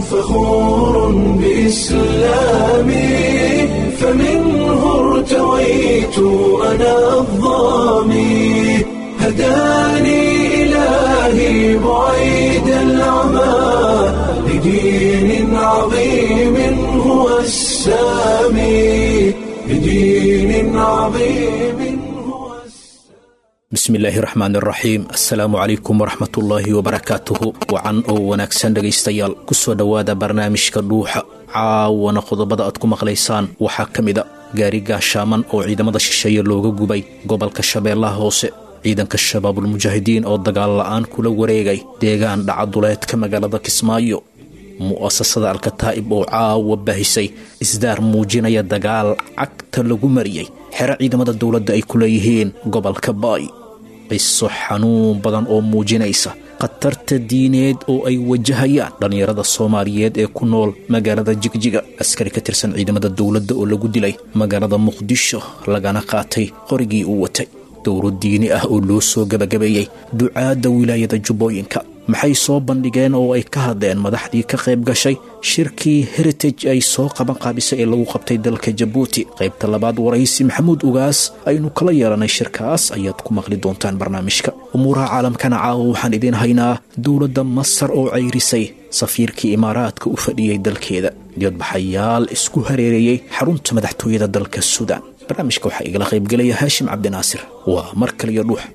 فخور بإسلامي فمنه ارتويت أنا الظامي هداني إلهي بعيد العمى لدين عظيم هو السامي لدين عظيم هو bismillaahi raxmaan raxiim assalaamu calaykum waraxmatullaahi wabarakaatuhu wacan oo wanaagsan dhegaystayaal kusoo dhowaada barnaamijka dhuuxa caawana qodobada aad ku maqlaysaan waxaa ka mida gaari gaashaaman oo ciidamada shisheeye looga gubay gobolka shabeellaha hoose ciidanka shabaabulmujaahidiin oo dagaal la'aan kula wareegay deegaan dhacaduleedka magaalada kismaayo mu'asasada alkataa'ib oo caawa baahisay isdaar muujinaya dagaal cagta lagu mariyey xero ciidamada dowladda ay ku leeyihiin gobolka baay qiso xanuun badan oo muujinaysa khatarta diineed oo ay wajahayaan dhallinyarada soomaaliyeed ee ku nool magaalada jigjiga askari ka tirsan ciidamada dowladda oo lagu dilay magaalada muqdisho lagana qaatay qorigii uu watay dowro diini ah oo loo soo gebagabeeyey ducaadda wilaayada jubbooyinka maxay soo bandhigeen oo ay ka hadleen madaxdii ka qayb gashay shirkii heritage ay soo qaban qaabisay ee lagu qabtay dalka jabuuti qaybta labaad waraysi maxamuud ugaas aynu kala yeelanay shirkaas ayaad ku maqli doontaan barnaamijka umuuraha caalamkana caawa waxaan idiin haynaa dowladda masar oo cayrisay safiirkii imaaraadka u fadhiyey dalkeeda diyadbaxayaal isku hareereeyey xarunta madaxtooyada dalka suudaan barnaamijka waxaa igala qaybgelaya haashim cabdinaasir waa mar kaliyo dhuux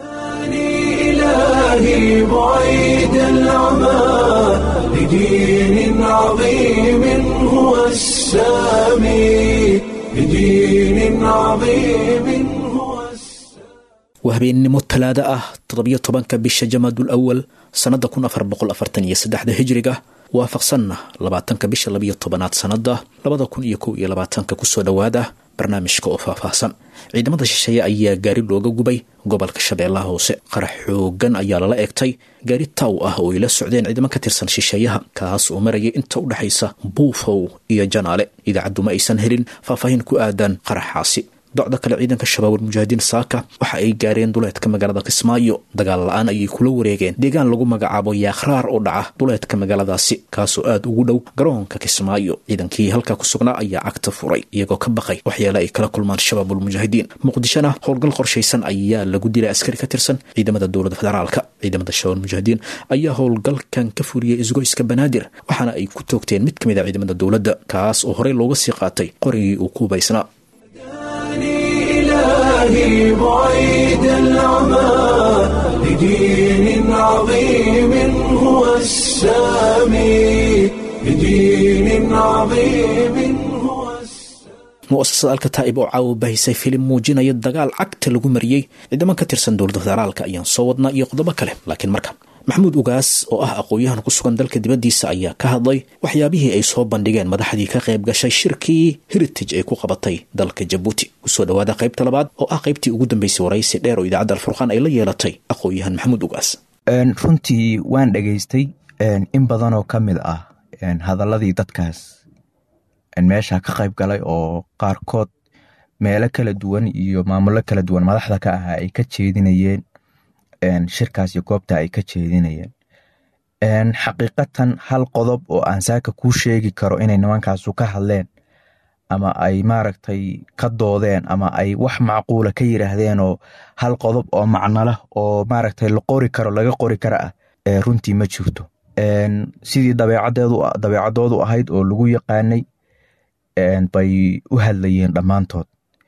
إلهي بعيد العمى لدين عظيم هو السامي لدين عظيم هو السامي waa habeennimo talaado ah toddobiyo tobanka bisha jamaadul awal sannada kun afar boqol afartan iyo saddexda hijriga waafaqsanna labaatanka bisha labiyo tobanaad sannada labada kun iyo kow iyo labaatanka kusoo dhowaada barnaamijka oo faahfaahsan ciidamada shisheeye ayaa gaari looga gubay gobolka shabeellaha hoose qarax xoogan ayaa lala eegtay gaari taw ah oo ay la socdeen ciidamo ka tirsan shisheeyaha kaas oo marayay inta u dhexaysa buufow iyo janaale idaacaddu ma aysan helin faahfaahin ku aadan qaraxaasi docda kale ciidanka shabaabul mujaahidiin saaka waxa ay gaareen duleedka magaalada kismaayo dagaal la-aan ayay kula wareegeen deegaan lagu magacaabo yaakhraar oo dhaca duleedka magaaladaasi kaasoo aad ugu dhow garoonka kismaayo ciidankii halkaa ku sugnaa ayaa cagta furay iyagoo ka baqay waxyaale ay kala kulmaan shabaabul mujaahidiin muqdishona howlgal qorshaysan ayaa lagu dilay askari ka tirsan ciidamada dowladda federaalka ciidamada shabaabul mujaahidiin ayaa howlgalkan ka furiyey isgoyska banaadir waxaana ay ku toogteen mid ka mid a ciidamada dowladda kaas oo horey looga sii qaatay qorigii uu ku hubaysnaa إلهي بعيد العمى لدين عظيم هو السامي لدين عظيم هو السامي mu'asasada alkataa'ib oo caawa bahisay filim muujinaya dagaal cagta lagu mariyey ciidamo ka tirsan dowladda federaalka ayaan soo wadnaa iyo qodobo kale laakiin marka maxamuud ugaas oo ah aqoon-yahan ku sugan dalka dibaddiisa ayaa ka hadlay waxyaabihii ay soo bandhigeen madaxdii ka qayb gashay shirkii heritage ay ku qabatay dalka jabuuti kusoo dhowaada qaybta labaad oo ah qaybtii ugu dambeysay waraysi dheer oo idaacadda alfurqaan ay la yeelatay aqoon-yahan maxamuud ugaas runtii waan dhegaystay in badanoo ka mid ah hadaladii dadkaas meesha ka qayb galay oo qaarkood meelo kala duwan iyo maamulo kala duwan madaxda ka ahaa ay ka jeedinayeen shirkaas iyo goobta ay ka jeedinayeen xaqiiqatan hal qodob oo aan saaka kuu sheegi karo inay nimankaasu ka hadleen ama ay maaragtay ka doodeen ama ay wax macquula ka yiraahdeen oo hal qodob oo macnolah oo maaragtay la qori karo laga qori kara ah runtii ma jirto sidii dabeecadoodu ahayd oo lagu yaqaanay bay u hadlayeen dhammaantood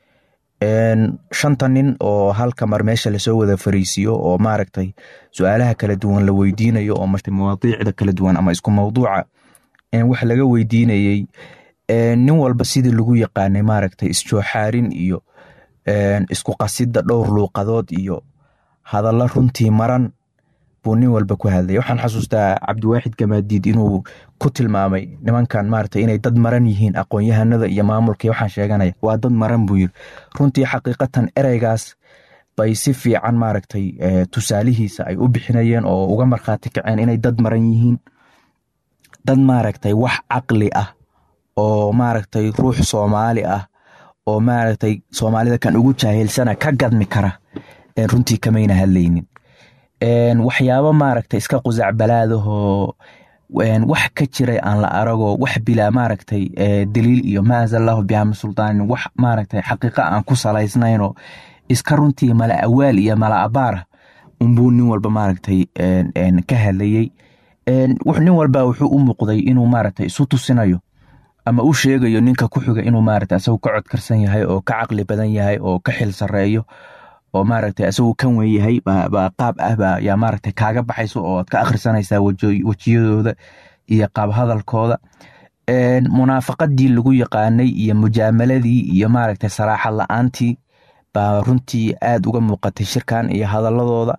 shanta nin oo halka mar meesha lasoo wada fariisiyo oo maaragtay su-aalaha kala duwan la weydiinayo oo marta mawaadiicda kala duwan ama isku mawduuca wax laga weydiinayey nin walba sidii lagu yaqaanay maaragtay isjooxaarin iyo isku qasida dhowr luuqadood iyo hadallo runtii maran buu nin walba ku hadlaya waxaan xasuustaa cabdiwaaxid gamaadiid inuu ku tilmaamay nimankan maarata inay dad maran yihiin aqoon-yahanada iyo maamulka waxaan sheeganaya waa dad maran buu yiri runtii xaqiiqatan ereygaas bay si fiican maaragtay tusaalihiisa ay u bixinayeen oo uga markhaati kaceen inay dad maran yihiin dad maaragtay wax caqli ah oo maaragtay ruux soomaali ah oo maaragtay soomaalida kan ugu jaahilsana ka gadmi kara runtii kamayna hadlaynin waxyaabo maaragtay iska qusac balaadahoo wax ka jiray aan la arago wax bilaa maaragtay daliil iyo maazallahu bihama sultaanin wax maaragtay xaqiiqa aan ku salaysnaynoo iska runtii mala awaal iyo mala abaara unbuu nin walba maaragtay ka hadlayey nin walba wuxuu u muuqday inuu maaragtay isu tusinayo ama u sheegayo ninka ku xiga inuu maaragtay asagu ka codkarsan yahay oo ka caqli badan yahay oo ka xil sareeyo oo maaragtay asagu kan wen yahay baa qaab ah baa yaa maaragtay kaaga baxayso oo ad ka akhrisanaysaa wejiyadooda iyo qaab hadalkooda munaafaqadii lagu yaqaanay iyo mujaamaladii iyo maaragtay saraaxad la-aantii baa runtii aad uga muuqatay shirkan iyo hadaladooda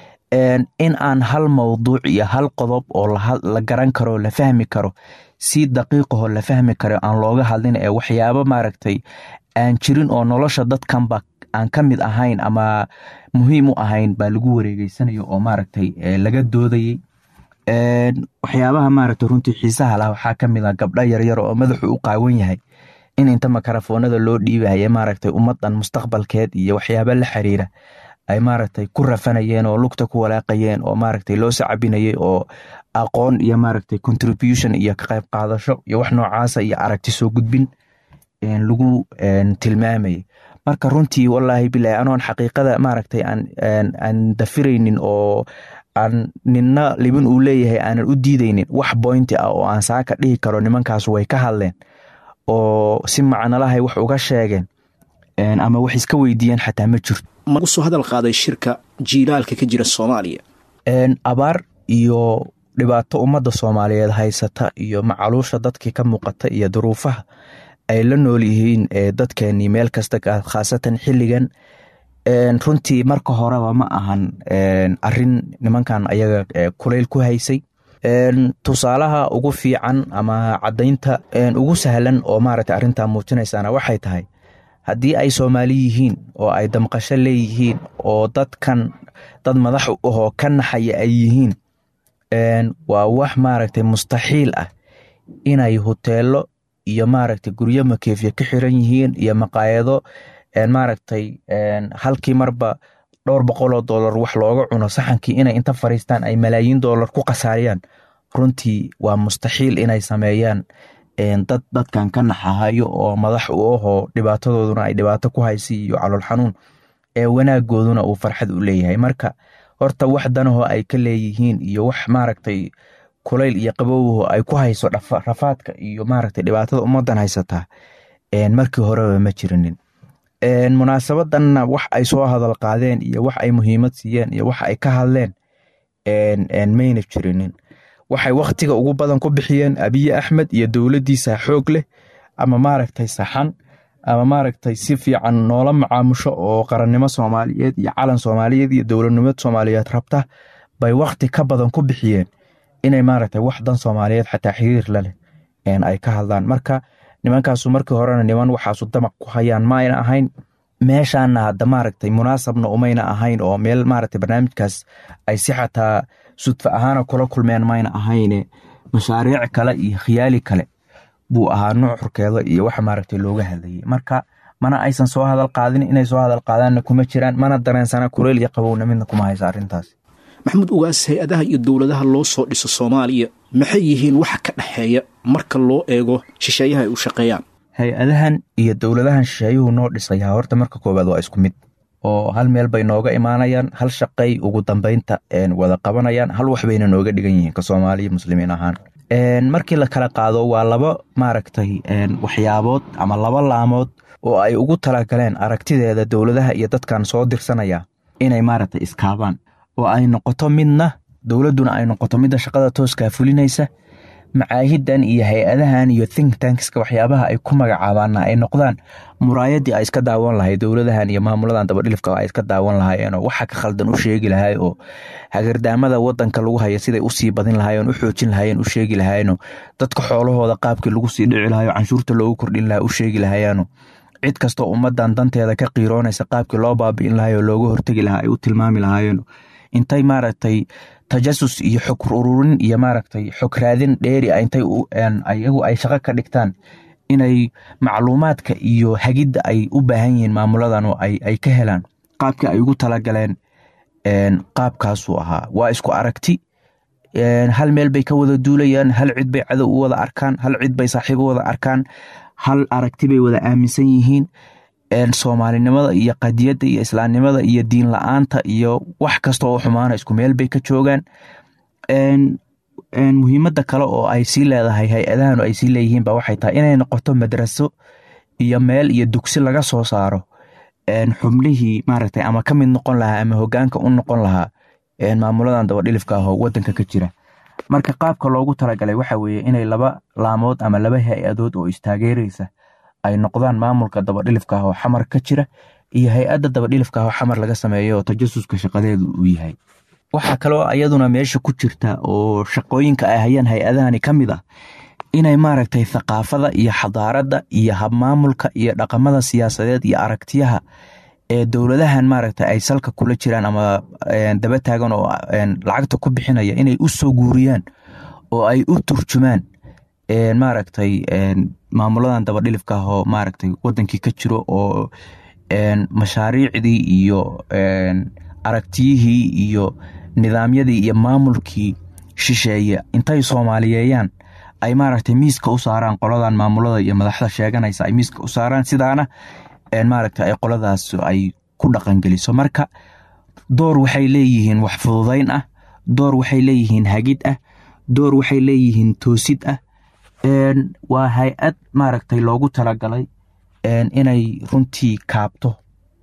in aan hal mawduuc iyo hal qodob oo la garan karo la fahmi karo si daqiiqaho la fahmi karo aan looga hadlin ee waxyaabo maaragtay aan jirin oo nolosha dadkanba aan ka mid ahayn ama muhiim u ahayn baa lagu wareegeysanayo oo maaragtay laga doodayey waxyaabaha maaragtay runtii xiisaha lah waxaa ka mid a gabdho yaryar oo madaxu u qaawan yahay in inta makarafoonada loo dhiibaya maaragtay ummadan mustaqbalkeed iyo waxyaaba la xiriira ay maaragtay ku rafanayeen oo lugta ku walaaqayeen oo maaragtay loo sacabinayay oo aqoon iyo maaragtay contribution iyo ka qayb qaadasho iyo wax noocaasa iyo aragti soo gudbin lagu tilmaamayay marka runtii wallaahi bilahi anoon xaqiiqada maaragtay aan dafiraynin oo aan ninna libin uu leeyahay aanan u diidaynin wax boynti ah oo aan saaka dhihi karo nimankaas way ka hadleen oo si macnolahay wax uga sheegeen ama wax iska weydiiyeen xataa ma jirto magu soo hadal qaaday shirka jiilaalka ka jira soomaaliya abaar iyo dhibaato ummadda soomaaliyeed haysata iyo macaluusha dadkii ka muuqata iyo duruufaha ay la nool yihiin dadkeenii meel kasta khaasatan xilligan runtii marka horeba ma ahan arin nimankan ayaga kulayl ku haysay tusaalaha ugu fiican ama cadaynta ugu sahlan oo maaragta arrintaa muujinaysana waxay tahay haddii ay soomaali yihiin oo ay damqasho leeyihiin oo dadkan dad madax u ahoo ka naxaya ay yihiin waa wax maaragtay mustaxiil ah inay hoteelo iyo maaragtay guryo makeefya ka xiran yihiin iyo maqaayado maaragtay halkii marba dhowr boqoloo dollar wax looga cuno saxankii inay inta fariistaan ay malaayiin dollar ku khasaariyaan runtii waa mustaxiil inay sameeyaan dad dadkan ka naxahayo oo madax u ahoo dhibaatadooduna ay dhibaato ku haysa iyo calool xanuun ee wanaagooduna uu farxad u leeyahay marka horta wax danahoo ay ka leeyihiin iyo wax maaragtay kulayl iyo qabowho ay ku hayso rafaadka iyo maaragtay dhibaatada ummadan haysataa markii horeba ma jirinin munaasabadanna wax ay soo hadal qaadeen iyo wax ay muhiimad siiyeen iyo wax ay ka hadleen mayna jirinin waxay wakhtiga ugu badan ku bixiyeen abiye axmed iyo dowladdiisa xoog leh ama maaragtay saxan ama maaragtay si fiican noola macaamusho oo qarannimo soomaaliyeed iyo calan soomaaliyeed iyo dowladnimad soomaaliyeed rabta bay wakhti ka badan ku bixiyeen inay maaragtay wax dan soomaaliyeed xataa xiriir laleh ay ka hadlaan marka nimankaasu markii horena niman waxaasu damaq ku hayaan ma ayna ahayn meeshaana hadda maaragtay munaasabna umayna ahayn oo meel maaragtay barnaamijkaas ay si xataa sudfa ahaana kula kulmeen mayna ahayne mashaariic kale iyo khiyaali kale buu ahaa nuucurkeeda iyo wax maaragtay looga hadlayay marka mana aysan soo hadal qaadin inay soo hadal qaadaanna kuma jiraan mana dareensana kuleyl iyo qabowna midna kuma haysa arrintaas maxamuud ugaas hay-adaha iyo dowladaha loo soo dhiso soomaaliya maxay yihiin waxa ka dhexeeya marka loo eego shisheeyaha ay u shaqeeyaan hay-adahan iyo dowladahan shisheeyuhu noo dhisayaa horta marka koowaad waa isku mid oo hal meel bay nooga imaanayaan hal shaqay ugu dambeynta wada qabanayaan hal wax bayna nooga dhigan yihiin ka soomaaliya muslimiin ahaan markii la kala qaado waa laba maaragtay waxyaabood ama laba laamood oo ay ugu talagaleen aragtideeda dowladaha iyo dadkan soo dirsanaya inay maaragtay iskaabaan oo ay noqoto midna dowladduna ay noqoto midda shaqada tooskaa fulinaysa macaahidan iyo hay-adahan iyo think tankska waxyaabaha ay ku magacaabaana ay noqdaan muraayadii ay iska daawan lahay dowladahan iyo maamuladan dabadhilifka ay iska daawan lahaayeenoo waxa ka khaldan u sheegi lahay oo hagardaamada wadanka lagu haya siday usii badin lahaayeen u xoojin lahaayeen u sheegi lahaayeenoo dadka xoolahooda qaabkii lagu sii dhici lahayo canshuurta loogu kordhin lahaa u sheegi lahayaano cid kastoo ummadan danteeda ka qiiroonaysa qaabkii loo baabi'in lahay oo looga hortegi lahaa ay u tilmaami lahaayeen intay maaragtay tajasus iyo xog ururin iyo maaragtay xog raadin dheeri intay iyagu ay shaqo ka dhigtaan inay macluumaadka iyo hagidda ay u baahan yihiin maamuladan oo ay ka helaan qaabkii ay ugu talagaleen qaabkaasuu ahaa waa isku aragti hal meel bay ka wada duulayaan hal cid bay cadow u wada arkaan hal cid bay saaxiib u wada arkaan hal aragti bay wada aaminsan yihiin soomaalinimada iyo qadiyadda iyo islaamnimada iyo diin la-aanta iyo wax kasta oo xumaana isku meel bay ka joogaan muhiimada kale oo ay sii leedahay hay-adahan ay sii leeyihiin ba waxay tahay inay noqoto madraso iyo meel iyo dugsi laga soo saaro xubnihii maaragtay ama ka mid noqon lahaa ama hogaanka u noqon lahaa maamuladan dabadhilifka ah oo wadanka ka jira marka qaabka loogu talagalay waxa weeye inay laba laamood ama laba hay-adood oo istaageereysa ay noqdaan maamulka dabadhilifka ah oo xamar ka jira iyo hay-adda dabadhilifka ah oo xamar laga sameeyo oo tajasuska shaqadeedu uu yahay waxaa kaloo iyaduna meesha ku jirta oo shaqooyinka ay hayaan hay-adahani ka mid ah inay maaragtay thaqaafada iyo xadaaradda iyo habmaamulka iyo dhaqamada siyaasadeed iyo aragtiyaha ee dowladahan maaragtay ay salka kula jiraan ama daba taagan oo lacagta ku bixinaya inay u soo guuriyaan oo ay u turjumaan maaragtay maamuladan dabadhilifka ah oo maaragtay wadankii ka jiro oo mashaariicdii iyo aragtiyihii iyo nidaamyadii iyo maamulkii shisheeye intay soomaaliyeeyaan ay maaragtay miiska u saaraan qoladan maamulada iyo madaxda sheeganaysa ay miiska u saaraan sidaana maaragtay ay qoladaas ay ku dhaqangeliso marka door waxay leeyihiin wax fududayn ah door waxay leeyihiin hagid ah door waxay leeyihiin toosid ah waa hay-ad maaragtay loogu talagalay inay runtii kaabto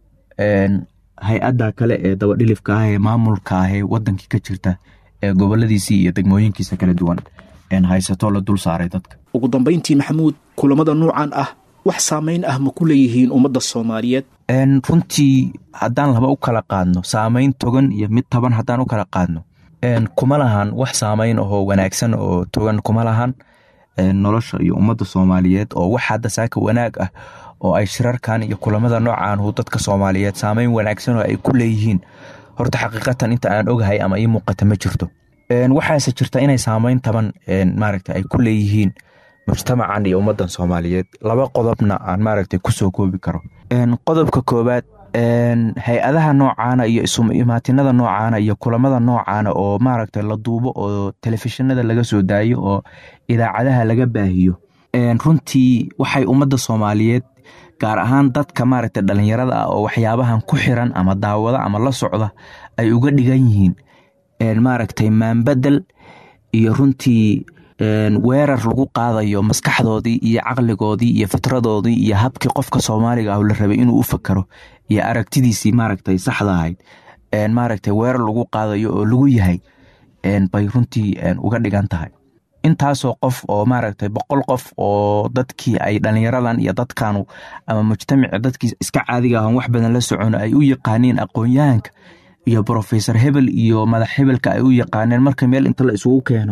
hay-adda kale ee dabadhilifka ah ee maamulka ah ee wadankii ka jirta ee goboladiisii iyo degmooyinkiisa kala duwan haysato la dul saaray dadka ugu dambayntii maxamuud kulamada nuucan ah wax saameyn ah ma ku leeyihiin ummadda soomaaliyeed runtii haddaan laba u kala qaadno saameyn togan iyo mid taban haddaan u kala qaadno kuma lahan wax saameyn ahoo wanaagsan oo togan kuma lahan nolosha iyo ummadda soomaaliyeed oo wax hadda saaka wanaag ah oo ay shirarkan iyo kulamada noocan hu dadka soomaaliyeed saameyn wanaagsan oo ay ku leeyihiin horta xaqiiqatan inta aan ogahay ama ii muuqata ma jirto waxaase jirta inay saameyn taban maaragta ay ku leeyihiin mujtamacan iyo ummadan soomaaliyeed laba qodobna aan maaragta kusoo koobi karo qodobka koobaad hay-adaha noocaana iyo isumaatinada noocaana iyo kulamada noocaana oo maaragta la duubo oo telefishinada laga soo daayo oo idaacadaha laga baahiyo runtii waxay ummadda soomaaliyeed gaar ahaan dadka maaragta dhalinyarada ah oo waxyaabahan ku xiran ama daawada ama la socda ay uga dhigan yihiin maaragtay maanbedel iyo runtii weerar lagu qaadayo maskaxdoodii iyo caqligoodii iyo fitradoodii iyo habkii qofka soomaaliga ah la rabay inuu u fakaro iyo aragtidiisii maaragtay saxda ahayd maaragtay weerar lagu qaadayo oo lagu yahay bay runtii uga dhigan tahay intaasoo qof oo maaragtay boqol qof oo dadkii ay dhalinyaradan iyo dadkanu ama mujtamaci dadkii iska caadiga ahon wax badan la socono ay u yaqaaniin aqoon-yahanka iyo brofesor hebel iyo madax hebelka ay u yaqaaneen marka meel inta la isugu keeno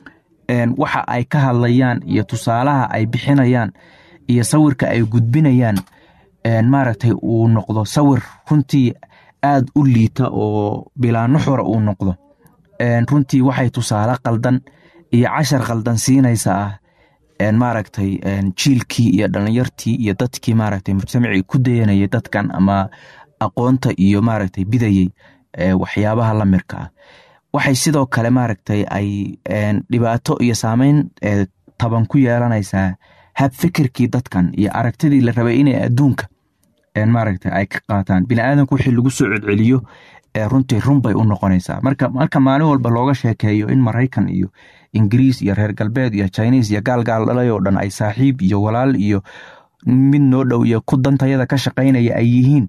waxa ay ka hadlayaan iyo tusaalaha ay bixinayaan iyo sawirka ay gudbinayaan maaragtay uu noqdo sawir runtii aad u liita oo bilaa nuxura uu noqdo runtii waxay tusaale qaldan iyo cashar qaldan siinaysa ah maaragtay jiilkii iyo dhalinyartii iyo dadkii maaragtay mujtamacii ku dayanayay dadkan ama aqoonta iyo maaragtay bidayey waxyaabaha lamirka ah waxay sidoo kale maaragtay ay dhibaato iyo saameyn taban ku yeelanaysaa hab fikirkii dadkan iyo aragtidii la rabay inay adduunka maaragta ay ka qaataan biniaadanku wixii lagu soo celceliyo runtii run bay u noqonaysaa marka marka maalin walba looga sheekeeyo in maraykan iyo ingiriis iyo reer galbeed iyo chineis iyo gaalgaal dhalay oo dhan ay saaxiib iyo walaal iyo mid noo dhow iyo ku dantayada ka shaqaynaya ay yihiin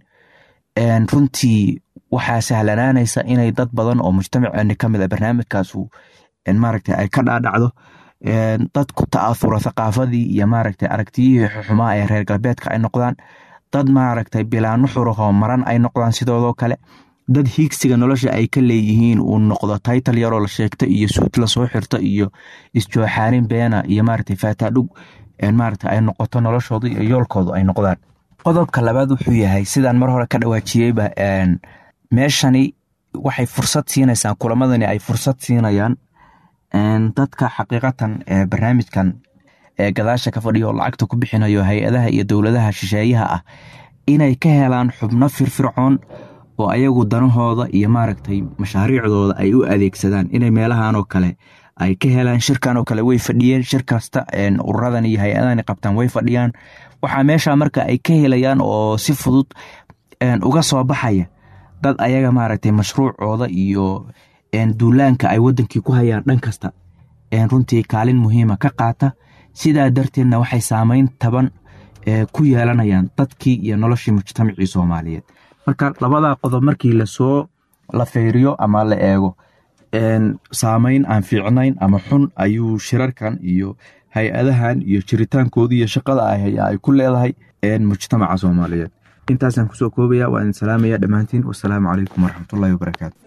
runtii waxaa sahlanaanaysa inay dad badan oo mujtamaceeni ka mid a barnaamijkaasu maaragta ay ka dhaadhacdo dad ku ta'athura thaqaafadii iyo maaragta aragtiyihii xumaa ee reer galbeedka ay noqdaan dad maaragtay bilaa nuxurahoo maran ay noqdaan sidoodoo kale dad hiigsiga nolosha ay ka leeyihiin uu noqdo taytal yaroo la sheegta iyo suud lasoo xirta iyo isjooxaarin beena iyo maaragtay faataadhug maaragta ay noqoto noloshooda iyo yoolkoodu ay noqdaan qodobka labaad wuxuu yahay sidaan mar hore ka dhawaajiyeyba meeshani waxay fursad siinaysaa kulamadani ay fursad siinayaan dadka xaqiiqatan barnaamijkan gadaasha ka fadhiya oo lacagta ku bixinayo hay-adaha iyo dowladaha shisheeyaha ah inay ka helaan xubno firfircoon oo ayagu danahooda iyo maaragtay mashaariicdooda ay u adeegsadaan inay meelahanoo kale ay ka helaan shirkan oo kale way fadhiyeen shir kasta ururadan iyo hay-adan qabtaan way fadhiyaan waxaa meesha marka ay ka helayaan oo si fudud uga soo baxaya dad ayaga maaragtay mashruucooda iyo duulaanka ay wadankii ku hayaan dhan kasta runtii kaalin muhiima ka qaata sidaa darteedna waxay saameyn taban ku yeelanayaan dadkii iyo noloshii mujtamacii soomaaliyeed marka labadaa qodob markii lasoo la feyriyo ama la eego saameyn aan fiicnayn ama xun ayuu shirarkan iyo hay-adahan iyo jiritaankooda iyo shaqada ay ku leedahay mujtamaca soomaaliyeed intaasaan kusoo koobaya waa idin salaamaya dhammaantiin wasalaamu calaykum waraxmatullahi wabarakaatu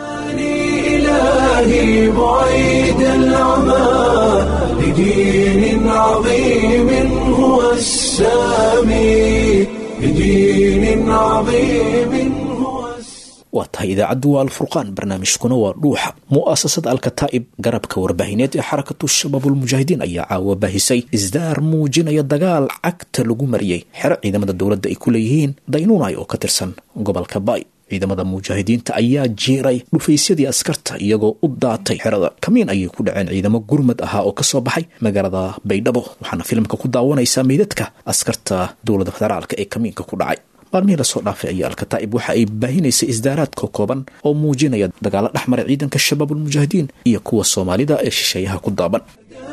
إلهي بعيد العمى لدين عظيم هو السامي لدين عظيم هو waa tahay idaacaddu waa alfurqaan barnaamijkuna waa dhuuxa mu'asasada alkataa'ib garabka warbaahineed ee xarakatu shabaabulmujaahidiin ayaa caawa baahisay isdaar muujinaya dagaal cagta lagu mariyey xero ciidamada dowladda ay ku leeyihiin daynuunay oo ka tirsan gobolka baay ciidamada mujaahidiinta ayaa jiiray dhufaysyadii askarta iyagoo u daatay xerada kamiin ayay ku dhaceen ciidamo gurmad ahaa oo kasoo baxay magaalada baydhabo waxaana filimka ku daawanaysaa meydadka askarta dowladda federaalka ee kamiinka ku dhacay maalmihii lasoo dhaafay ayaa alkataa'ib waxa ay baahinaysay isdaaraadka kooban oo muujinaya dagaalo dhexmara ciidanka shabaabulmujaahidiin iyo kuwa soomaalida ee shisheeyaha ku daaban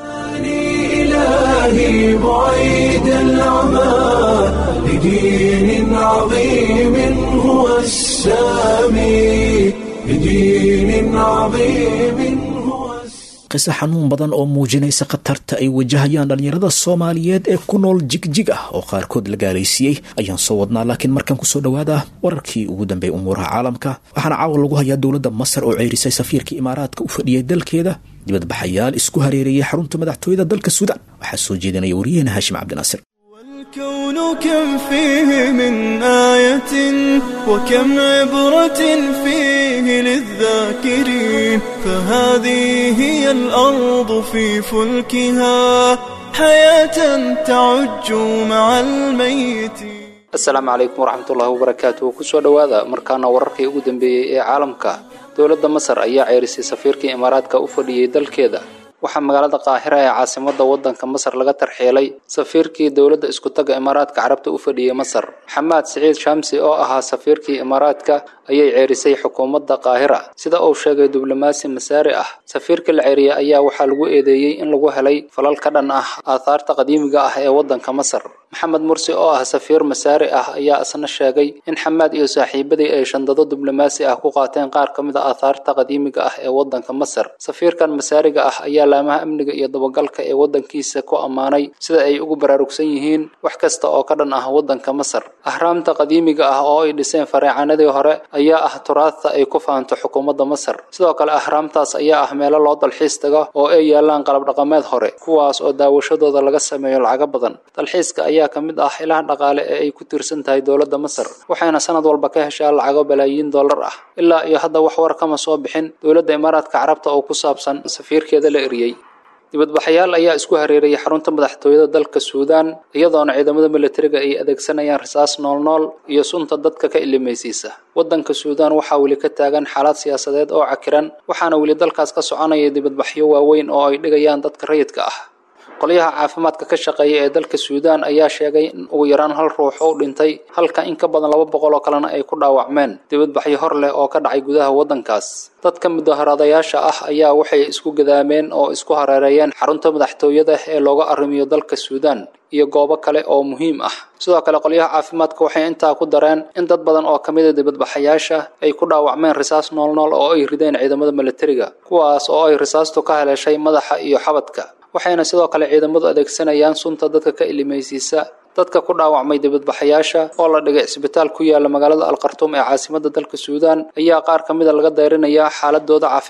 إلهي بعيد العمى لدين عظيم هو السامي لدين عظيم هو السامي qise xanuun badan oo muujinaysa khatarta ay wajahayaan dhallinyarada soomaaliyeed ee ku nool jigjig ah oo qaarkood la gaalaysiiyey ayaan soo wadnaa laakiin markaan kusoo dhowaada wararkii ugu dambeeyay umuuraha caalamka waxaana caawa lagu hayaa dowladda masar oo ceyrisay safiirkii imaaraadka u fadhiyay dalkeeda dibadbaxayaal isku hareereeyay xarunta madaxtooyada dalka suudaan waxaa soo jeedinaya waryaheena haashim cabdinaasir والكون كم فيه من آية وكم عبرة فيه للذاكرين فهذه هي الأرض في فلكها حياة تعج مع الميت asalaamu calaykum waraxmatullaahi wabarakaatuh kusoo dhowaada markaana wararkii ugu dambeeyey ee caalamka dowladda masar ayaa ceerisay safiirkii imaaraadka u fadhiyey dalkeeda waxaa magaalada qaahira ee caasimada wadanka masar laga tarxielay safiirkii dowladda iskutaga imaaraadka carabta u fadhiyey masar xamaad siciid shamsi oo ahaa safiirkii imaaraadka ayay ceerisay xukuumadda qaahira sida uu sheegay diblomaasi masaari ah safiirka la ceeriyey ayaa waxaa lagu eedeeyey in lagu helay falal ka dhan ah aathaarta qadiimiga ah ee wadanka masar maxamed mursi oo ah safiir masaari ah ayaa isna sheegay in xamaad iyo saaxiibadii ay shandado diblomaasi ah ku qaateen qaar ka mid a aathaarta qadiimiga ah ee wadanka masar safiirkan masaariga ah ayaa laamaha amniga iyo dabagalka ee wadankiisa ku ammaanay sida ay ugu baraarugsan yihiin wax kasta oo ka dhan ah wadanka masar ahraamta qadiimiga ah oo ay dhiseen fareecanadii hore ayaa ah turaadta ay ku fahanto xukuumadda masar sidoo kale ahraamtaas ayaa ah meelo loo dalxiis tago oo ay yaalaan qalab dhaqameed hore kuwaas oo daawashadooda laga sameeyo lacago badan dalxiiska ayaa ka mid ah ilaha dhaqaale ee ay ku tiirsan tahay dowladda masar waxayna sanad walba ka heshaa lacago balaayiin dollar ah ilaa iyo hadda wax war kama soo bixin dowladda imaaraadka carabta oo ku saabsan safiirkeeda la eriyey dibadbaxayaal ayaa isku hareerayay xarunta madaxtooyada dalka suudaan iyadoona ciidamada milatariga ay adeegsanayaan rasaas noolnool iyo sunta dadka ka ilimaysiisa wadanka suudaan waxaa weli ka taagan xaalad siyaasadeed oo cakiran waxaana weli dalkaas ka soconaya dibadbaxyo waaweyn oo ay dhigayaan dadka rayidka ah qolyaha caafimaadka ka shaqeeya ee dalka suudaan ayaa sheegay in ugu yaraan hal ruux oo dhintay halka in ka badan laba boqol oo kalena ay ku dhaawacmeen dibadbaxyo hor leh oo ka dhacay gudaha waddankaas dadka mudaharadayaasha ah ayaa waxay isku gadaameen oo isku hareereeyeen xarunta madaxtooyada ee looga arrimiyo dalka suudaan iyo goobo kale oo muhiim ah sidoo kale qolyaha caafimaadka waxay intaa ku dareen in dad badan oo ka mida dibadbaxayaasha ay ku dhaawacmeen risaas noolnool oo ay rideen ciidamada milatariga kuwaas oo ay risaastu ka haleeshay madaxa iyo xabadka waxayna sidoo kale ciidamadu adeegsanayaan sunta dadka ka ilimaysiisa dadka ku dhaawacmay dibadbaxayaasha oo la dhigay cisbitaal ku yaala magaalada alkhartuum ee caasimada dalka suudaan ayaa qaar ka mida laga dayrinayaa xaaladooda caafimaad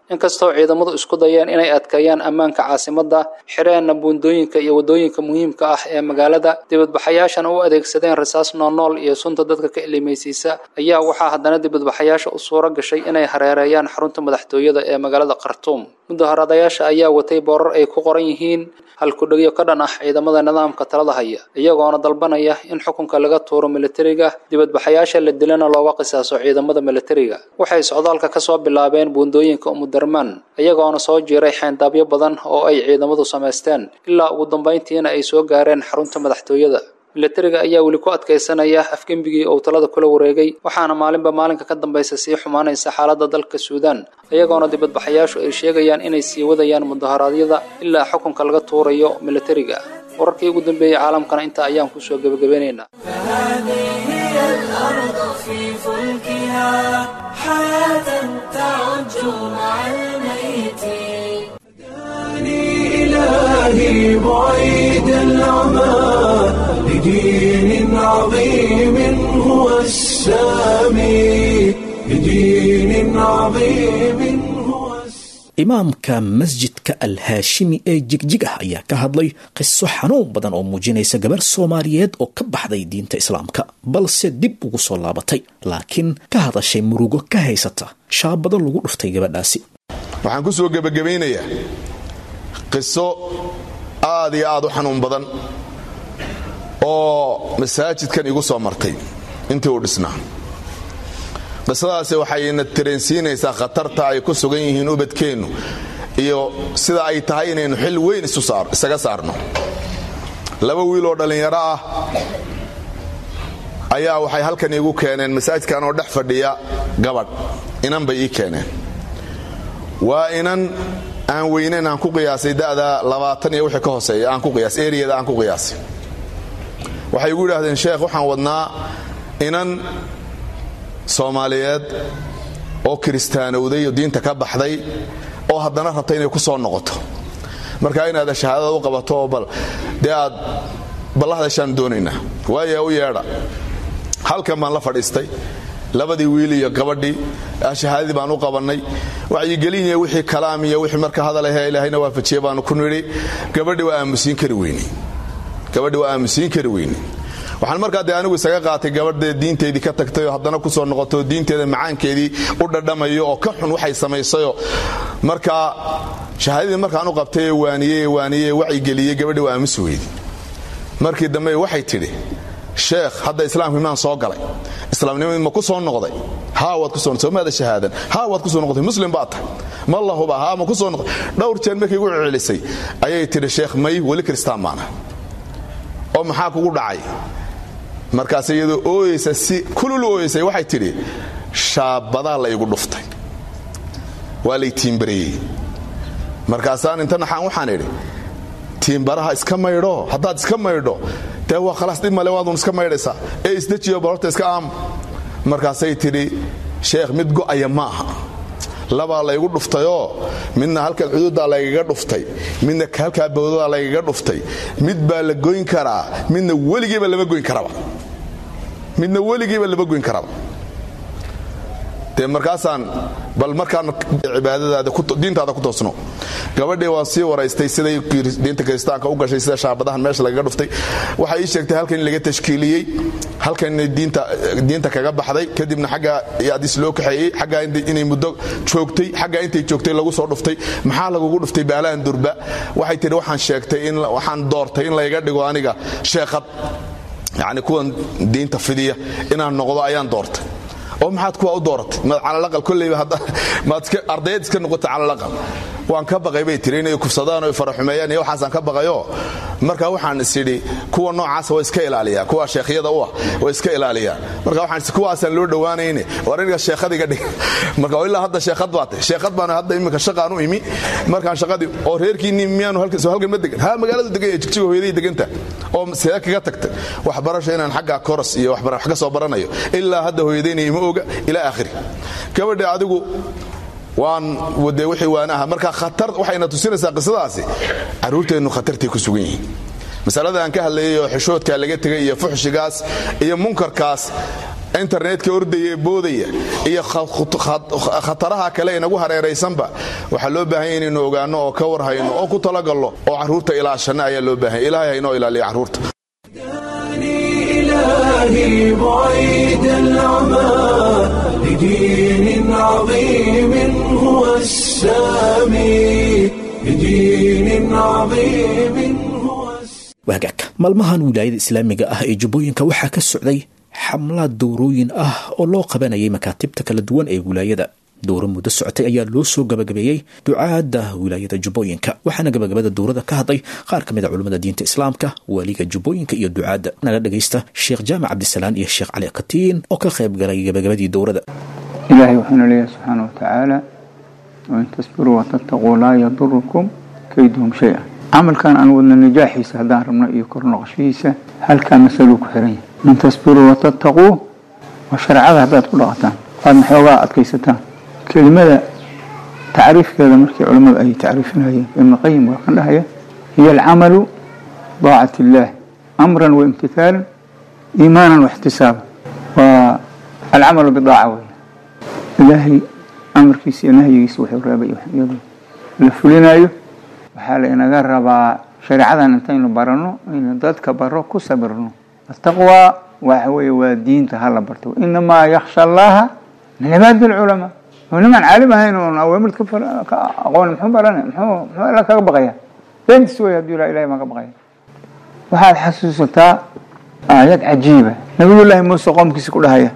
inkastoo ciidamadu isku dayeen inay adkeeyaan ammaanka caasimadda xireenna buundooyinka iyo waddooyinka muhiimka ah ee magaalada dibadbaxayaashana u adeegsadeen rasaas noolnool iyo sunta dadka ka ilimaysiisa ayaa waxaa haddana dibadbaxayaasha u suuro gashay inay hareereeyaan xarunta madaxtooyada ee magaalada khartuum mudaharadayaasha ayaa watay boorar ay ku qoran yihiin halkudhegyo ka dhan ah ciidamada nidaamka talada haya iyagoona dalbanaya in xukunka laga tuuro militariga dibadbaxayaasha la dilana looga qisaaso ciidamada militariga waxay socdaalka kasoo bilaabeen buundooyinka umudarmaan iyagoona soo jiiray xeyndaabyo badan oo ay ciidamadu samaysteen ilaa ugu dambayntiina ay soo gaareen xarunta madaxtooyada militariga ayaa weli ku adkaysanaya afgembigii uu talada kula wareegay waxaana maalinba maalinka ka dambaysa sii xumaanaysa xaaladda dalka suudaan iyagoona dibadbaxayaashu ay sheegayaan inay sii wadayaan mudaharaadyada ilaa xukunka laga tuurayo militariga wararkii ugu dambeeyey caalamkana intaa ayaan kusoo gebagabeynaynaa فهذه هي الأرض في فلكها حياة تعج مع الميتين إلهي بعيد العمى لدين عظيم هو السامي لدين عظيم هو السامي imaamka masjidka alhaashimi ee jigjig ah ayaa ka hadlay qiso xanuun badan oo muujinaysa gabar soomaaliyeed oo ka baxday diinta islaamka balse dib ugu soo laabatay laakiin ka hadashay murugo ka haysata shaabado lagu dhuftay gabadhaasi waxaan ku soo gebagabaynayaa qiso aad iyo aad u xanuun badan oo masaajidkan igu soo martay intii uu dhisnaa qisadaasi waxayna tareensiinaysaa khatarta ay ku sugan yihiin ubadkeennu iyo sida ay tahay inaynu xil weyn isaga saarno laba wiil oo dhallinyaro ah ayaa waxay halkan iigu keeneen masaajidkan oo dhex fadhiya gabadh inan bay ii keeneen waa inan aan weyneyn aan ku qiyaasay da'da labaatan iyo wixii ka hooseeya aan ku qiyaas eriyada aan ku qiyaasay waxay igu yidhaahdeen sheekh waxaan wadnaa inan soomaaliyeed oo kiristaanowday oo diinta ka baxday oo haddana rabta inay ku soo noqoto marka inaad shahaadada u qabato oo bal dee aad ballahadashaan doonaynaa waaya u yeedha halkan baan la fadhiistay labadii wiil iyo gabadhii shahaadadii baan u qabannay wacyigelin iyo wixii kalaam iyo wixii marka hadal ahee ilaahayna waafajiye baanu ku nidhi gabadhi waa aamusiin kari weyne gabadhi waa aamusiin kari weyne waxaan markaa dee anigu isaga qaatay gabadhee diinteedii ka tagtay oo haddana ku soo noqoto diinteeda macaankeedii u dhadhamayo oo ka xun waxay samaysayo markaa shahaadadii markaan u qabtay ee waaniyey ee waaniyey ee wacyigeliyey gabadhii waa aamusi weydi markii dambe waxay tidhi sheekh hadda islaamku imaan soo galay islaamnimadi ma ku soo noqday haa waad ku soo noqday maada shahaadan haa waad ku soo noqday muslim baad tahay ma lahuba haa ma ku soo noqday dhowr jeer markay igu celisay ayay tidhi sheekh may weli kristaan baana oo maxaa kugu dhacay markaas iyadoo ooyeysa si kululu ooyeysay waxay tidhi shaabadaa la igu dhuftay waa lay tiimbareeyey markaasaan inta naxaan waxaan idhi tiimbaraha iska maydho haddaad iska maydho dee waa khalaas dhib male waadun iska maydhaysaa ee isdejiyo barorta iska aam markaasay tidhi sheekh mid go'aya ma aha labaa laygu dhuftayoo midna halkan xuduuddaa laygaga dhuftay midna halkaa bawdadaa laygaga dhuftay mid baa la goyn karaa midna weligiiba lama goyn karaba midna weligiiba lama goyn karaba dee markaasaan bal markaan cibaadadaadiintaada ku toosno gabadhii waan sii waraystay siday diinta kiristaanka u gashay sida shaabadahan meesha lagaga dhuftay waxay ii sheegtay halkan in laga tashkiiliyey halkan inay diinta kaga baxday kadibna xaggaa adis loo kaxeeyey xaggaa inay muddo joogtay xaggaa intay joogtay lagu soo dhuftay maxaa lagugu dhuftay baalaan durba waxay tihi waxaan sheegtay waxaan doortay in layga dhigo aniga sheekhad yacni kuwan diinta fidiya inaan noqdo ayaan doortay oo maxaad kuwa u dooratay maad calalaqal kolleyba maad ardayad iska noqotay calalaqal waan ka baqay bay tiri inay kufsadaan oo faraxumeeyaan iyo waxaasaan ka baqayo marka waxaan is idhi kuwa noocaasa waa iska ilaaliyaa kuwa sheekhyada u ah waa iska ilaaliyaan marka waxaan is kuwaasaan loo dhowaanayne war aniga sheekhadiga dhig marka ilaa hadda sheekhad baa tahay sheekhad baan hadda iminka shaqaan u imi markaan shaqadii oo reerkiinni miyaanu halkan soo halkan ma degan ha magaaladu degan yahay jigjiga hooyadii deganta oo see kaga tagtay waxbarasho inaan xagga koros iyo wax ka soo baranayo ilaa hadda hooyadayna ima oga ilaa aakhiri gabadha adigu waan wade wixii waanaha marka khatar waxayna tusinaysaa qisadaasi carruurteennu khatartay ku sugan yihiin masalada aan ka hadlayay oo xishoodkaa laga tegay iyo fuxshigaas iyo munkarkaas internetka ordaya ee boodaya iyo khataraha kale inagu hareeraysanba waxaa loo baahan ya inaynu ogaanno oo ka warhayno oo ku talagallo oo carruurta ilaashanna ayaa loo baahanya ilahay haynoo ilaaliya carruurta إلهي بعيد العمى لدين عظيم هو السامي لدين عظيم هو waagaag maalmahan wilaayada islaamiga ah ee jubbooyinka waxaa ka socday xamlaad dowrooyin ah oo loo qabanayay makaatibta kala duwan ee wilaayada dowro muddo socotay ayaa loo soo gabagabeeyey ducaadda wilaayada jubbooyinka waxaana gabagabada dowrada ka hadlay qaar ka mid a culimmada diinta islaamka waaliga jubbooyinka iyo ducaadda naga dhagaysta sheekh jaamac cabdisalaan iyo sheekh cali katiin oo ka qayb galay gabagabadii dowrada ilaahay wuxuuna leeyahay subxaana wa tacaala wain tasbiruu watattaquu laa yadurukum kayduhum shay-a camalkan aan wadna najaaxiisa haddaan rabno iyo kor noqoshihiisa halkaa masaluu ku xiran yahay in tasbiruu watattaquu waa shareecada haddaad ku dhaqataan waad maxoogaa adkaysataan kelimada tacriifkeeda markii culimmadu ay tacriifinayeen ibnu qayim waa kan dhahaya hiya alcamalu daacat illaah amran waimtithaalan iimaanan waxtisaaban waa alcamalu bidaaca wey ilaahay amarkiisa iyo nahyigiisa wuxuu reebay iyadoo la fulinayo waxaa la inaga rabaa shareecadan intaynu barano aynu dadka baro ku sabirno ataqwaa waxa weeye waa diinta hala barto inamaa yaksha allaha min cibaadi alculamaa oo nimaan caalim ahayn oon awaamir ka aqoon muxuu barana muxuu muxuu alla kaga baqaya beentis wey hadduu ilaa ilahay baan ka baqaya waxaad xasuusataa aayad cajiiba nabiyullaahi muuse qoomkiisa ku dhahaya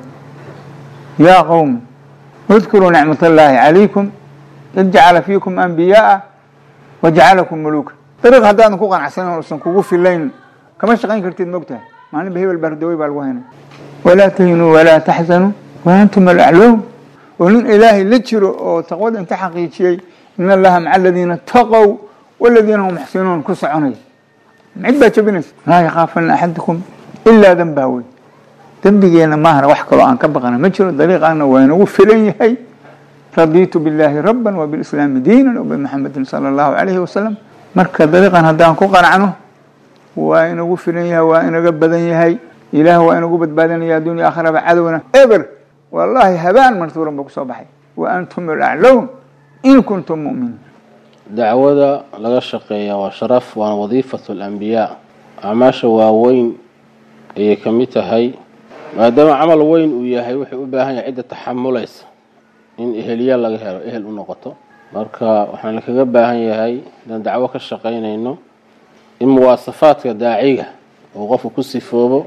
yaa qowmi udkuruu nicmat allaahi calaykum id jacala fiikum anbiyaaa wajacalakum muluuka dariiq haddaadan ku qanacsanin uusan kugu filayn kama shaqayn kartid mogtahay maalinba hebel bardawey baa lagu haynay walaa tahinuu walaa taxzanuu wa antum alacloom oo nin ilaahay la jiro oo taqwada inta xaqiijiyey in allaha maca aladiina taqow waladiina hum muxsinuun ku soconaya cid baa jabinaysa laa yakhaafana axadukum ilaa dambaa wey dembigeena maahana wax kaloo aan ka baqana ma jiro dariiqaana waa inagu filan yahay radiitu billaahi rabban wabilislaami diinan wabimxamedin sala allahu calayhi wasalam marka dariiqan haddaan ku qanacno waa inagu filan yahay waa inaga badan yahay ilaah waa inagu badbaadinaya addunya aakhiraba cadowna eber wallaahi habaan martuuran ba kusoo baxay wa antum alaclown in kuntum mu'miniin dacwada laga shaqeeya waa sharaf waana wadiifatu alambiyaa acmaasha waaweyn ayay ka mid tahay maadaama camal weyn uu yahay wuxuu u baahan yahay cidda taxamulaysa in eheliya laga helo ehel u noqoto marka waxaan lakaga baahan yahay inaan dacwo ka shaqaynayno in muwaasafaadka daaciga uu qofku ku sifoobo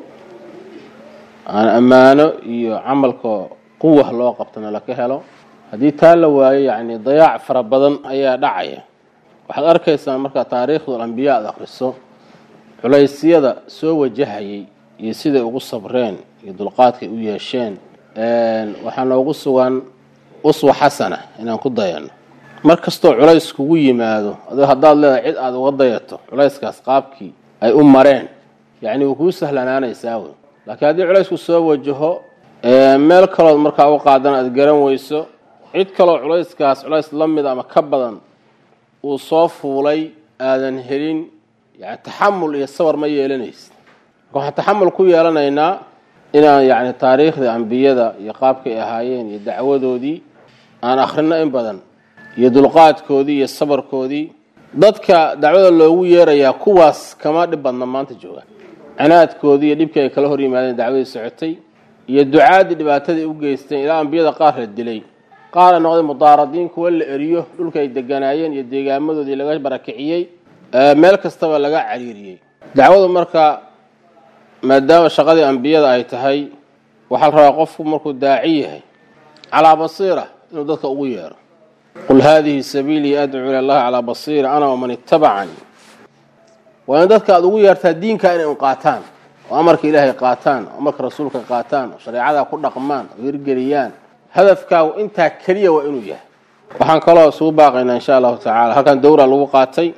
aan ammaano iyo camalka quwa loo qabtona laka helo haddii taa la waayo yacni dayaac fara badan ayaa dhacaya waxaad arkaysaa markaa taariikhdu alambiya ad akhriso culaysyada soo wajahayay iyo siday ugu sabreen iyo dulqaadkay u yeesheen waxaa noogu sugan uswa xasana inaan ku dayano mar kastoo culays kugu yimaado adoo haddaad leedahay cid aada uga dayato culayskaas qaabkii ay u mareen yacni way kuu sahlanaanaysaa wey laakiin haddii culaysku soo wajaho meel kalood markaa u qaadan aad garan weyso cid kaloo culayskaas culays la mid ama ka badan uu soo fuulay aadan helin yani taxamul iyo sabar ma yeelanaysid marka waxaan taxamul ku yeelanaynaa inaan yacni taariikhdii ambiyada iyo qaabkay ahaayeen iyo dacwadoodii aan akhrino in badan iyo dulqaadkoodii iyo sabarkoodii dadka dacwada loogu yeerayaa kuwaas kama dhib badna maanta jooga canaadkoodii iyo dhibkii ay kala hor yimaadeen dacwadii socotay iyo ducaadii dhibaatadii u geysteen ilaa ambiyada qaar la dilay qaar ay noqday mudaaradiin kuwa la eriyo dhulka ay deganaayeen iyo deegaamadoodii laga barakiciyey meel kastaba laga cariiriyey dacwadu marka maadaama shaqadii ambiyada ay tahay waxaa la rabaa qofku markuu daaci yahay calaa basiira inuu dadka ugu yeero qul haadihi sabiilii adcuu ila allahi calaa basiira ana waman ittabacanii waa in dadka aada ugu yeertaa diinka inay un qaataan oo amarka ilaahay qaataan oo amarka rasuulka qaataan oo shareecadaa ku dhaqmaan oo hirgeliyaan hadafkaagu intaa keliya waa inuu yahay waxaan kaloo isugu baaqaynaa insha allahu tacaala halkan dowra lagu qaatay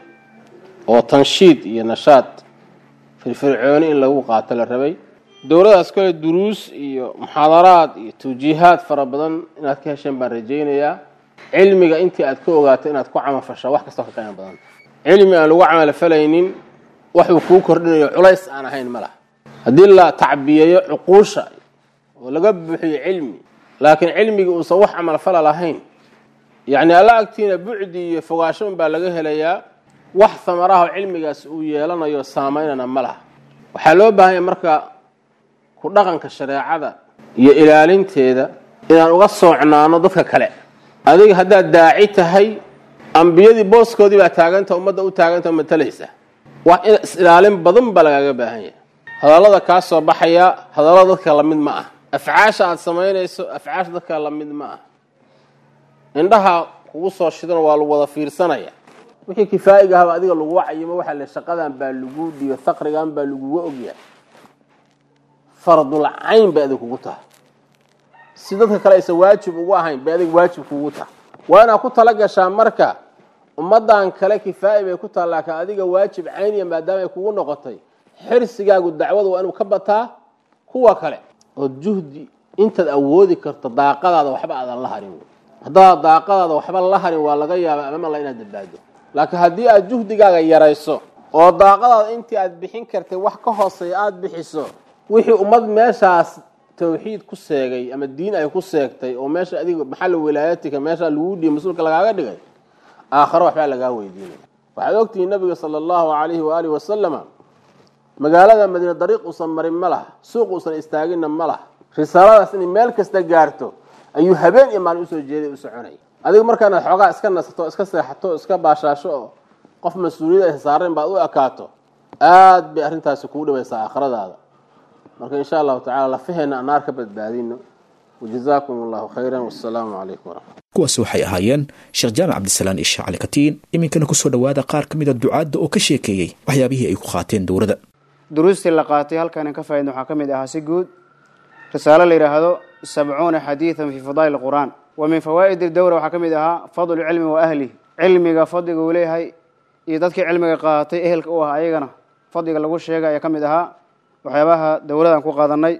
oo tanshiid iyo nashaad firfircooni in lagu qaato la rabay dowladaas kale duruus iyo muxaadaraad iyo tawjiihaad fara badan inaad ka hesheen baan rajaynayaa cilmiga intii aad ka ogaato inaad ku camalfashaa wax kastoo ka qiimo badan cilmi aan lagu camalfalaynin waxuu kuu kordhinayo culays aan ahayn ma laha haddii la tacbiyeeyo cuquusha oo laga buuxiyo cilmi laakiin cilmigii uusan wax camalfala lahayn yacni alla agtiina bucdi iyo fogaasho un baa laga helayaa wax samaraha cilmigaas uu yeelanayo saamaynana ma laha waxaa loo baahanya marka ku dhaqanka shareecada iyo ilaalinteeda inaan uga soocnaano dadka kale adiga haddaad daaci tahay ambiyadii booskoodii baa taaganta ummadda u taaganta matalaysa wax in is-ilaalin badan baa lagaaga baahan yahay hadallada kaa soo baxaya hadallada dadka lamid ma ah afcaasha aada samaynayso afcaasha dadka lamid ma ah indhaha kugu soo shidan waa lagu wada fiirsanaya wixii kifaa'iga ahaba adiga lagu wacayimo waxaa le shaqadan baa lagu dhiyo faqrigan baa laguga ogyahay fardul cayn bay adig kugu tahay si dadka kale aysan waajib ugu ahayn bay adig waajib kugu tahay waa inaad ku tala gashaa marka ummadan kale kifaa'i bay ku taha laakiin adiga waajib cayniya maadaama ay kugu noqotay xirsigaagu dacwada waa inuu ka bataa kuwa kale oo juhdi intaad awoodi karto daaqadaada waxba aadan la harin haddaad daaqadaada waxba la harin waa laga yaaba amamala inaad badbaado laakiin haddii aad juhdigaaga yarayso oo daaqadaada intii aad bixin kartay wax ka hooseeya aada bixiso wixii ummad meeshaas tawxiid ku seegay ama diin ay ku seegtay oo meesha adiga maxalla wilaayatika meesha lagu dhiiy mas-uulka lagaaga dhigay aakhare waxbaa lagaa weydiinaya waxaad ogtihiin nabiga sala allahu calayhi waaalih wasalama magaalada madiine dariiq uusan marin ma laha suuq uusan istaaginna ma laha risaaladaas inay meel kasta gaarto ayuu habeen iyo maalin usoo jeeday u soconay adiga markaanaad xoogaa iska nasato iska seexato iska baashaasho oo qof mas-uuliyad ay saareen baad u ekaato aada bay arrintaasi kugu dhibaysaa aakhiradaada marka insha allahu tacala lafaheena aan naar ka badbaadino wajazaakum allahu khayran wassalaamu calaykum waraxmat kuwaasi waxay ahaayeen sheekh jaamac cabdisalaan isha cali katiin iminkana kusoo dhowaada qaar ka mida ducaadda oo ka sheekeeyey waxyaabihii ay ku qaateen dowladda duruustii la qaatay halkaan ka faaidna waxaa ka mid ahaa si guud risaalo la yidhaahdo sabcuuna xadiidan fii fadaa'il qur'aan wa min fawaa'idi dowra waxaa ka mid ahaa fadlu cilmi wa ahlih cilmiga fadliga uu leeyahay iyo dadkii cilmiga qaatay ehelka u ah ayagana fadliga lagu sheegay ayaa ka mid ahaa waxyaabaha dowladan ku qaadanay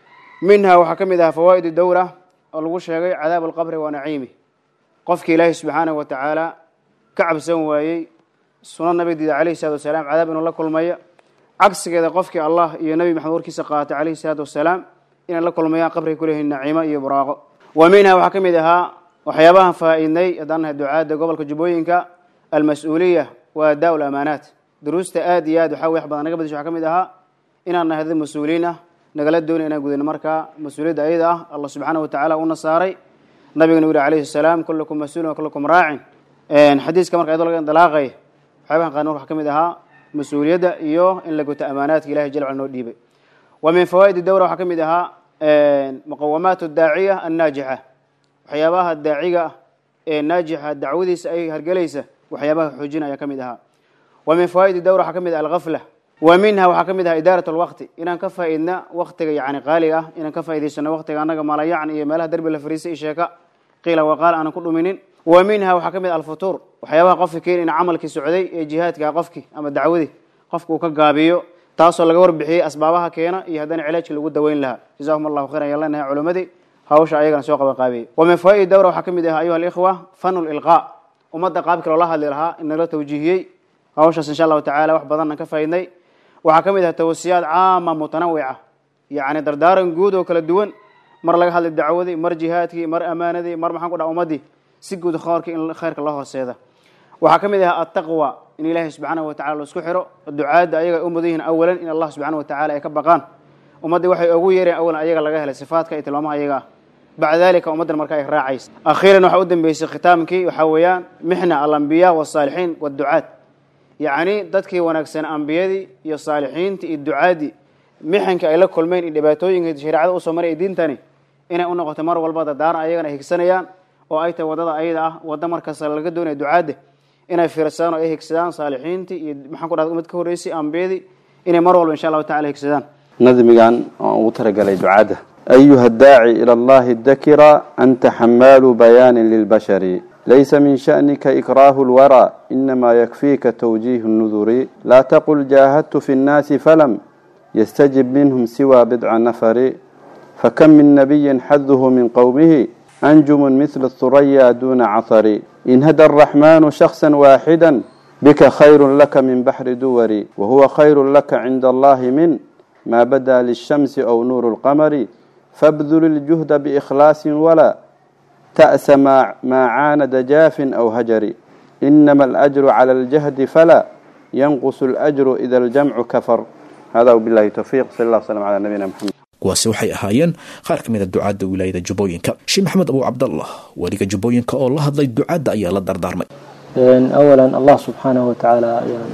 minha waxaa ka mid ahaa fawaa'id dowra oo lagu sheegay cadaab alqabri wa naciimi qofkii ilaahay subxaanahu wa tacaala ka cabsan waayey suno nabidiida calayhi salatu wasalaam cadaab inuu la kulmaya cagsigeeda qofkii allah iyo nebi maxamed warkiisa qaatay calayhi salaatu wasalaam inay la kulmayaan qabriga kuleeyihin naciimo iyo buraaqo wa minha waxaa ka mid ahaa waxyaabahan faa-idnay haddaan nahay ducaadda gobolka jubbooyinka almas-uuliya wa adaa lamaanaat duruusta aad iyo aad waxaa wax badan naga badisha waxaa ka mid ahaa inaan nahay dad mas-uuliin ah nagala doonay inaan gudano markaa mas-uuliyadda ayada ah allah subxaana wa tacala una saaray nabigana u yihi alayhi salaam kullukum mas-uulin wa kullukum raacin xadiiska marka ayadoo laga indalaaqay waxyaabahan qaarn waxaa ka mid ahaa mas-uuliyadda iyo in la guto amaanaadka ilahay jal cala noo dhiibay wa min fawaa'id dowra waxaa ka mid ahaa muqawamaat daaciya annaajixa waxyaabaha daaciga ah ee naajixa dacwadiisa ay hargelaysa waxyaabaha xoojina ayaa ka mid ahaa wa min fawaa'id dowra waxaa ka mid ah alghafla wa minha waxaa ka mid aha idaarat alwaqti inaan ka faa-idna waktiga yani qaaliga ah inaan ka faa'idaysano waktiga annaga malayacni iyo meelaha derbi la fariisay iyo sheeka qiila waqaal aanan ku dhuminin wa minha waxaa ka mid alfutuur waxyaabaha qofka keeni in camalkii socday ee jihaadka qofkii ama dacwadii qofka uu ka gaabiyo taasoo laga warbixiyey asbaabaha keena iyo haddana cilaajkii lagu daweyn lahaa jazakum allahu khayran ayaan leenahay culimadii hawsha ayagana soo qaban qaabiyey wa min fawaa'id dowra waxaa ka mid ah ayuha alikhwa fanu lilqaa ummadda qaabkii loola hadli lahaa in nala tawjiihiyey hawshaas insha allahu tacala wax badanna ka faaidnay waxaa ka mid ah tawasiyaad caama mutanawica yacni dardaaran guud oo kala duwan mar laga hadlay dacwadii mar jihaadkii mar amaanadii mar maxaan ku dhaha ummadii si guud khoorkii in khayrka loo hooseeda waxaa ka mid ah attaqwa in ilaahay subxaanahu wa tacala laisku xiro ducaadda ayaga ay u mudan yihiin awalan in allah subxana wa tacala ay ka baqaan ummaddii waxay ugu yeereen awalan ayaga laga helay sifaadka iyo tilmaamaha ayaga ah bacda dalika ummaddan marka ay raacaysa akhiiran waxaa u dambeysay khitaamkii waxaa weeyaan mixna alambiya wasaalixiin waadducaad yacni dadkii wanaagsan ambiyadii iyo saalixiintii iyo ducaadii mixankii ay la kulmeen iyo dhibaatooyinka shareecada usoo maray diintani inay u noqoto mar walba dadaaran ayagana ay higsanayaan oo ay tahay wadada ayada ah wadda markasta laga doonaya ducaadda inay fiirsadaan oo ay higsadaan saalixiintii iyo maxaan ku dhahda umad ka horreysay ambiyadii inay mar walba insha allahu tacala higsadaan nadmigan oo ugu talagalay ducaadda أيها الداعي إلى الله الذكر أنت حمال بيان للبشر ليس من شأنك إكراه الورى إنما يكفيك توجيه النذر لا تقل جاهدت في الناس فلم يستجب منهم سوى بضع نفر فكم من نبي حذه من قومه أنجم مثل الثريا دون عثر إن هدى الرحمن شخصا واحدا بك خير لك من بحر دور وهو خير لك عند الله من ما بدا للشمس أو نور القمر فابذل الجهد بإخلاص ولا تأس ما, ما عاند جاف أو هجر إنما الأجر على الجهد فلا ينقص الأجر إذا الجمع كفر هذا وبالله التوفيق صلى الله وسلم على نبينا محمد kuwaasi waxay ahaayeen qaar ka mid a ducaadda wilaayada jubbooyinka sheekh maxamed abu cabdallah weliga jubbooyinka oo la hadlay ducaadda ayaa la dardaarmay awalan allah subxaanahu watacaala ayaan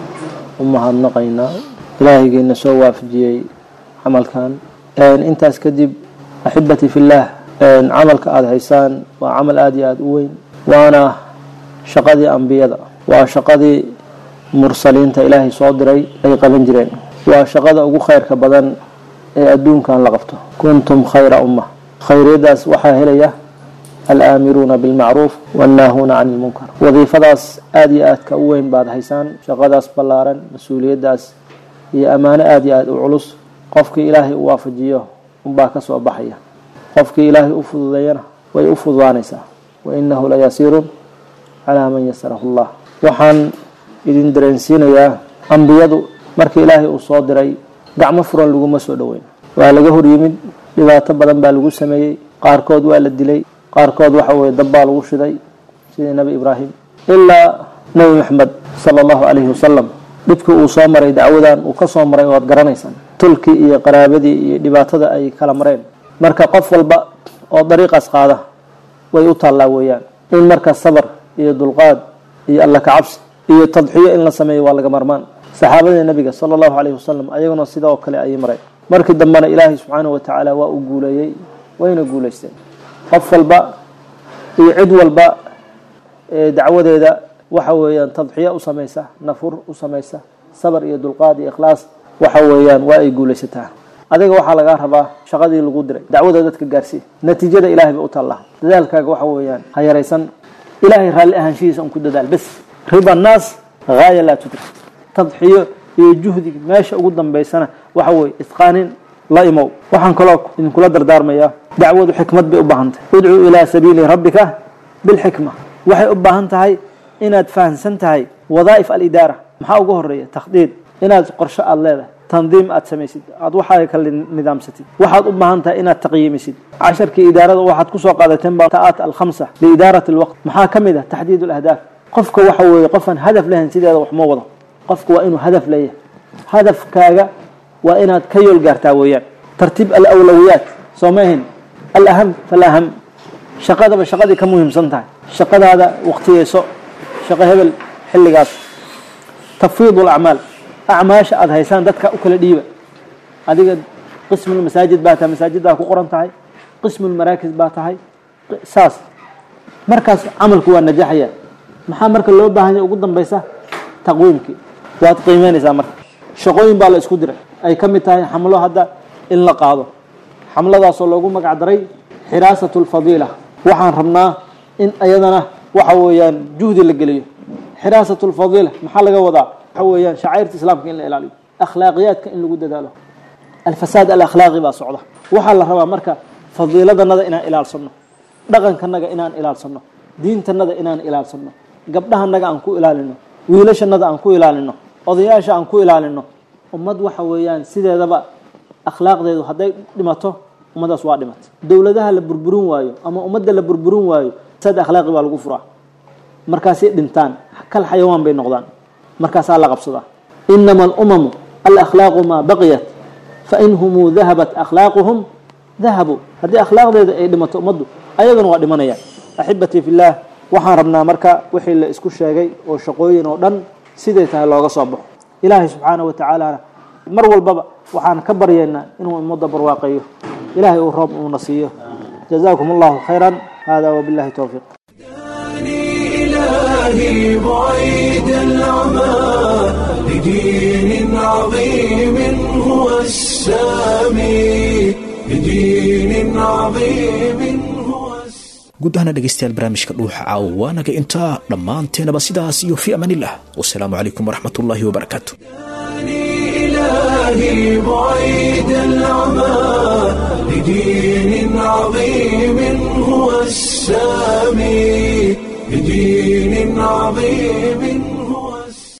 u mahadnaqaynaa ilaahaygeena soo waafajiyey camalkan intaas kadib axibati fillaah camalka aada haysaan waa camal aada iyo aada u weyn waana shaqadii ambiyada waa shaqadii mursaliinta ilaahay soo diray ay qaban jireen waa shaqada ugu khayrka badan ee adduunkan la qabto kuntum khayra umma khayriyadaas waxaa helaya alaamiruuna bilmacruuf wannaahuuna cani ilmunkar wadiifadaas aada iyo aadka u weyn baad haysaan shaqadaas ballaaran mas-uuliyaddaas iyo ammaano aada iyo aada u culus qofkii ilaahay u waafajiyo unbaa ka soo baxaya qofkii ilaahay u fududeeyana way u fududaanaysaa wa innahu la yasiirun calaa man yasarahu allah waxaan idin dareensiinayaa ambiyadu markii ilaahay uu soo diray gacmo furan laguma soo dhoweyn waa laga hor yimid dhibaato badan baa lagu sameeyey qaarkood waa la dilay qaarkood waxa weye dab baa lagu shiday sidii nebi ibraahim ilaa nebi maxamed sala allahu calayhi wasalam dhibkii uu soo maray dacwadan uu ka soo maray waad garanaysaan tulkii iyo qaraabadii iyo dhibaatada ay kala mareen marka qof walba oo dariiqaas qaada way u taallaa weeyaan in marka sabar iyo dulqaad iyo alla kacabsi iyo tadxiyo in la sameeyo waa laga marmaan saxaabadii nabiga sala allahu calayhi wasalam ayaguna sidoo kale ayay mareen markii dambena ilaahay subxaanahu watacaala waa uu guuleeyey wayna guulaysteen qof walba iyo cid walba ee dacwadeeda waxa weeyaan tadxiyo u samaysa nafur u samaysa sabar iyo dulqaad iyo ikhlaas waxa weeyaan waa ay guulaysataa adiga waxaa lagaa rabaa shaqadii lagu diray dacwada dadka gaarsii natiijada ilahay ba u taallaa dadaalkaaga waxa weeyaan ha yaraysan ilaahay raalli ahaanshihiisa un ku dadaal bes riba naas haaya laa tudrik tadxiyo iyo juhdiga meesha ugu dambaysana waxa weeye isqaanin la imow waxaan kaloo idinkula dardaarmayaa dacwadu xikmad bay u baahan tahay udcuu ilaa sabiili rabbika bilxikma waxay u baahan tahay inaad fahamsan tahay wadaa'if alidaara maxaa ugu horeeya takhdiid inaad qorsho aada leedahay tandiim aad samaysid aad waxaa kala nidaamsatid waxaad u baahan tahay inaad taqyiimisid casharkii idaarada waxaad kusoo qaadateen ba ta'aat alkhamsa liidaarati alwaqt maxaa ka mid ah taxdiid alahdaaf qofka waxa weeye qofaan hadaf lahayn sideeda wax ma wado qofka waa inuu hadaf leeyahay hadafkaaga waa inaad ka yool gaartaa weeyaan tartiib alawlawiyaat soo ma ahin alaham falaham shaqadaba shaqadii ka muhiimsan tahay shaqadaada waqtiyeyso shaqo hebel xilligaas tafwiid alacmaal acmaasha aada haysaan dadka u kala dhiiba adiga qismulmasaajid baa tahay masaajiddaa ku qoran tahay qismulmaraakis baa tahay saas markaas camalku waa najaxaya maxaa marka loo baahanya ugu dambaysa taqwiimkii waad qiimeynaysaa marka shaqooyin baa la isku diray ay ka mid tahay xamlo hadda in la qaado xamladaasoo loogu magac daray xiraasatu lfadiila waxaan rabnaa in ayadana waxa weeyaan juhdi la geliyo xiraasatu lfadiila maxaa laga wadaa waxa weeyaan shacairta islaamka in la ilaaliyo akhlaaqiyaadka in lagu dadaalo alfasaad alakhlaaqi baa socda waxaa la rabaa marka fadiiladanada inaan ilaalsano dhaqankanaga inaan ilaalsano diintanada inaan ilaalsano gabdhahanaga aan ku ilaalino wiilashanada aan ku ilaalino odayaasha aan ku ilaalino ummad waxa weeyaan sideedaba akhlaaqdeedu hadday dhimato ummadaas waa dhimatay dowladaha la burburin waayo ama ummadda la burburin waayo sad akhlaaqi baa lagu furaa markaasay dhintaan kal xayawaan bay noqdaan markaasaa la qabsadaa inama alumamu alakhlaaqu maa baqiyat fainhumuu dahabat akhlaaquhum dahabuu haddii akhlaaqdeeda ay dhimato ummaddu ayagana waa dhimanayaan axibatii fillaah waxaan rabnaa marka wixii la isku sheegay oo shaqooyin oo dhan siday tahay looga soo baxo ilaahay subxaanahu watacaalana mar walbaba waxaan ka baryaynaa inuu ummadda barwaaqeeyo ilaahay uu roob uuna siiyo jazaakum allahu khayran hada wabillahi towfiiq إلهي بعيد العمى لدين عظيم هو السامي لدين عظيم هو guud ahaana dhegaystayaal barnaamijka dhuuxa caawa waa naga intaa dhammaanteenaba sidaas iyo fi amaanillah wasalaamu calaykum waraxmat ullaahi wabarakaatu إلهي بعيد العمى لدين عظيم هو السامي لدين عظيم